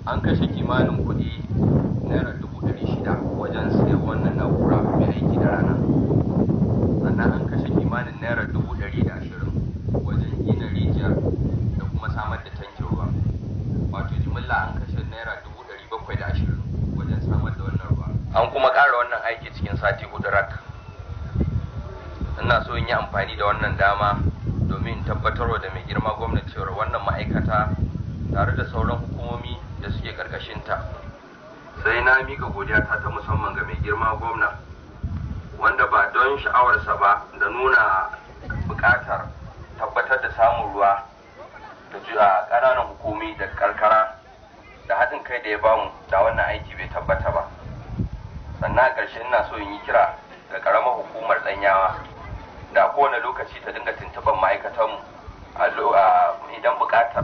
an kashe kimanin kuɗi naira dubu ɗari shida wajen siyan wannan na'ura mai aiki da rana sannan an kashe kimanin naira dubu ɗari da ashirin wajen gina rijiyar da kuma samar da tankin ruwa wato jimilla an kashe naira dubu ɗari bakwai da ashirin wajen samar da wannan ruwa an kuma ƙara wannan aiki cikin sati hudu rak ina so in yi amfani da wannan dama domin tabbatarwa da mai girma gwamnati cewar wannan ma'aikata tare da sauran hukumomi da suke karkashinta sai na mika godiya ta ta musamman ga mai girma gwamna wanda ba don sha'awarsa ba da nuna buƙatar tabbatar da samun ruwa da a ƙananan hukumi da karkara da haɗin kai da ya bamu da wannan aiki bai tabbata ba sannan a ƙarshe ina so in yi kira ga ƙaramar hukumar ɗanyawa da a kowane lokaci ta dinga tuntuɓar ma'aikatanmu idan buƙatar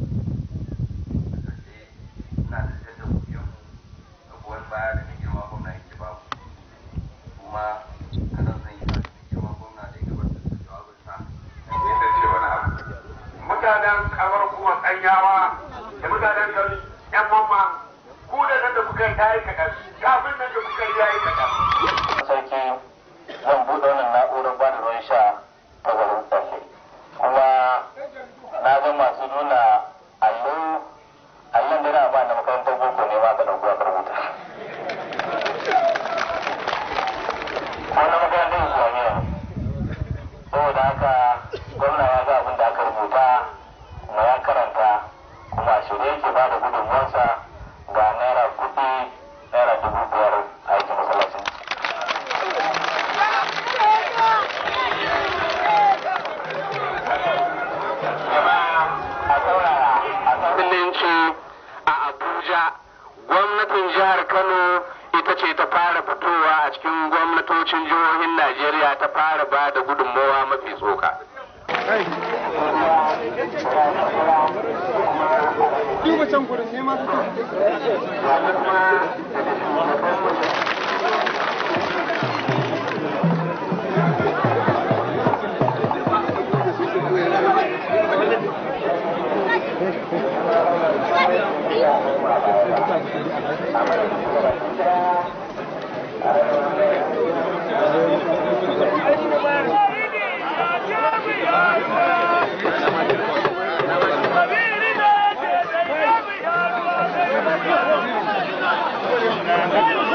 baya da mai girma gwamna yake ba kuma a nan zan yi mai girma gwamna da ya gabatar da jawabinsa yadda ce wani abu mutanen kamar kuma tsanyawa da mutanen gari yan mamma ku da nan da kuka yi tayi kaɗan kafin nan da kuka yi yayi kaɗan. sarki zan buɗe wannan na'urar ba da ruwan sha ta garin tsalle kuma na ga masu nuna allo allon da na ba na makarantar boko ne ma ka ɗauko a rubuta wani makarantar islamiyya saboda haka gwamna ya ga abin da aka rubuta kuma ya karanta kuma a shirye yake ba da gudunmuwarsa ga naira kuɗi naira dubu biyar a aikin masallacin Musulunci a Abuja gwamnatin jihar Kano ita ce ta fara fitowa a cikin gwamnatocin jihohin Najeriya ta fara ba da gudunmawa mafi tsoka. duba can gurin ne ma Thank you.